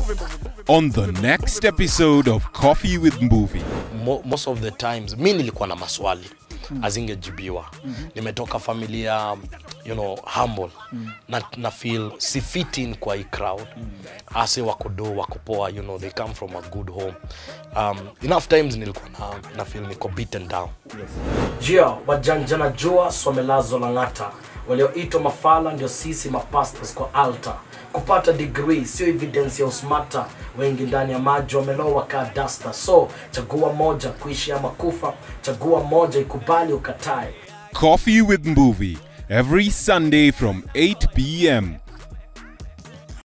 On the next episode of Coffee with Movie. Mo, most of the times mi nilikuwa na maswali azingejibiwa nimetoka familia you know humble na, na feel si fit in kwa hii crowd ase wako do wako poa you know they come from a good home um, enough times nilikuwa na, na feel niko beaten down jia wajanja na jua swamelazo lang'ata walioitwa mafala ndio sisi mapastos kwa altar kupata degree sio evidence ya usmata wengi ndani ya maji wamelowa kaa dasta so chagua moja kuishi ama kufa chagua moja ikubali ukatae Coffee with Movie. Every Sunday from 8 p.m.